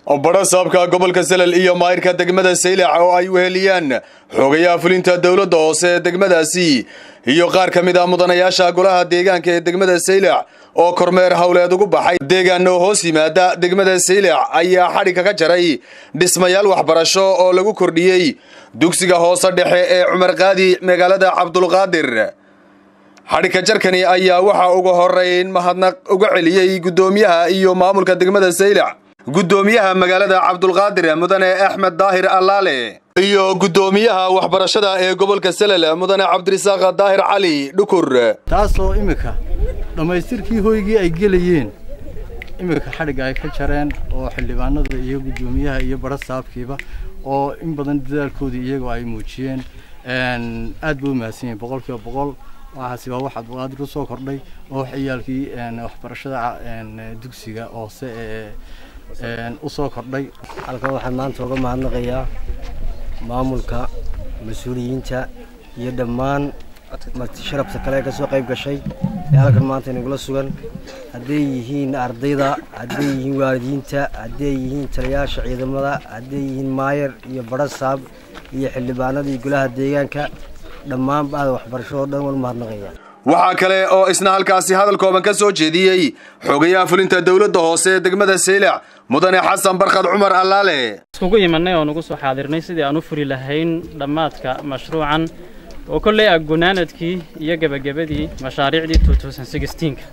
badha saabka gobolka salel iyo maayirka degmada saylac oo ay weheliyaan xoogayaha fulinta dowladda hoose ee degmadaasi iyo qaar ka mid ah mudanayaasha golaha deegaanka ee degmada saylac oo kormeer howleed ugu baxay deegaano hoos yimaada degmada saylac ayaa xadhigga ka jaray dhismayaal waxbarasho oo lagu kordhiyey dugsiga hoose dhexe ee cumar qaadi magaalada cabdulqaadir xadhigka jarkani ayaa waxaa ugu horeyn mahadnaq uga celiyey guddoomiyaha iyo maamulka degmada saylac guddoomiyaha magaalada cabdulqaadir mudane axmed daahir allaale iyo guddoomiyaha waxbarashada ee gobolka salel mudane cabdirisaaq daahir cali dhukur taasoo iminka dhammaystirkii hoygii ay gelayeen iminka xadhigga ay ka jareen oo xildhibaanada iyo guddoomiyaha iyo badha saabkiiba oo in badan dadaalkoodii iyagoo ay muujiyeen aad bay u mahadsan yihin boqol kiiba boqol waxaasi waa wax cabdulqaadir usoo kordhay oo ciyaalkii waxbarashada dugsiga hoose ee usoo kordhay halkan waxaan maanta uga mahadnaqayaa maamulka mas-uuliyiinta iyo dhammaan sharafta kale ee ka soo qayb gashay ee halkan maanta inagula sugan hadday yihiin ardayda hadday yihiin waalidiinta hadday yihiin taliyaasha ciidamada hadday yihiin maayar iyo badha saab iyo xildhibaanada iyo golaha deegaanka dhammaan ba'da waxbarashadoo dhan waan mahadnaqaya waxaa kale oo isna halkaasi hadal kooban ka soo jeediyey xogayaha fulinta dowladda hoose ee degmada saylac mudane xasan barkad cumar allaale iskugu imanay oo nagu soo xaadirnay sidii aan u furi lahayn dhammaadka mashruucan oo kolley ah gunaanadkii iyo gebagabadii mashaariicdii ka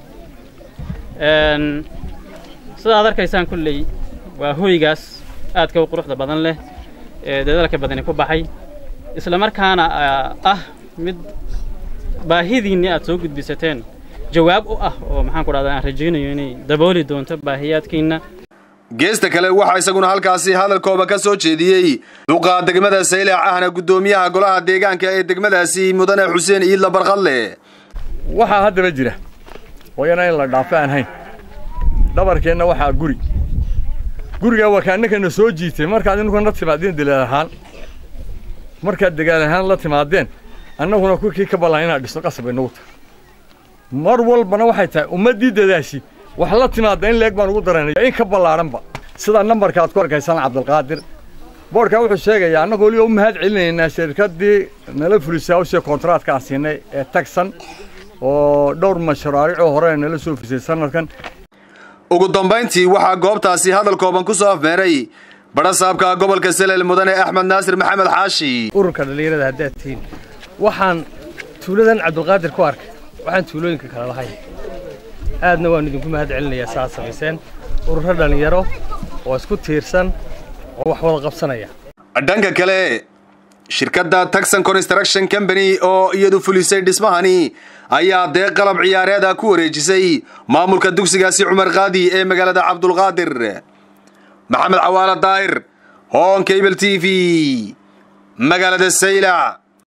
sidaad arkaysaan kolley waa hoygaas aadka u quruxda badan leh ee dadaalka badani ku baxay isla markaana ah mid baahidiinni aad soo gudbisateen jawaab u ah oo maxaan ku dhahdaa aan rajaynayo inay dabooli doonto baahiyaadkiinna geesta kale waxaa isaguna halkaasi hadalkooba ka soo jeediyey duqa degmada saylac ahna guddoomiyaha golaha deegaanka ee degmadaasi mudane xuseen iidla barqadle waxaa haddaba jira hooyana in la dhaafo aan hayn dhabarkeenna waxaa guri gurigaa waa kaannakana soo jiitay markaad inunkana timaadeen dalaal ahaan markaad degaal ahaan la timaadeen annaguna kukii ka ballan inaad dhisto qasab inagu tahay mar walbana waxay tahay ummaddii dadaashi wax la timaadda in leeg baan ugu daranaya in ka ballaadhanba sida nambarka aad ku arkaysaan cabdilqaadir boodhkaa wuxuu sheegayaa annagu weliba u mahad celinaynaa shirkaddii nala fulisay hawshii kontraadka aan siinay ee tagsan oo dhowr mashraaricoo hore nala soo fulisay sanadkan ugu dambayntii waxaa goobtaasi hadal kooban ku soo afmeeray badha saabka gobolka salel mudane axmed naasir maxamed xaashi ururka dhallinyarada haddaad tihiin waxaan tuuladan cabdulqaadir ku arkay waxaan tuulooyinka kale lahayn aadna waan idinku mahad celinayaa saaad samayseen ururo dhallinyaro oo isku tiirsan oo wax wada qabsanaya dhanka kale shirkadda taxon construction company oo iyadu fulisay dhismahani ayaa deeq qalab ciyaareeda ku wareejisay maamulka dugsigaasi cumar qaadi ee magaalada cabdulqaadir maxamed cawaala daahir hoon cable t v magaalada saylac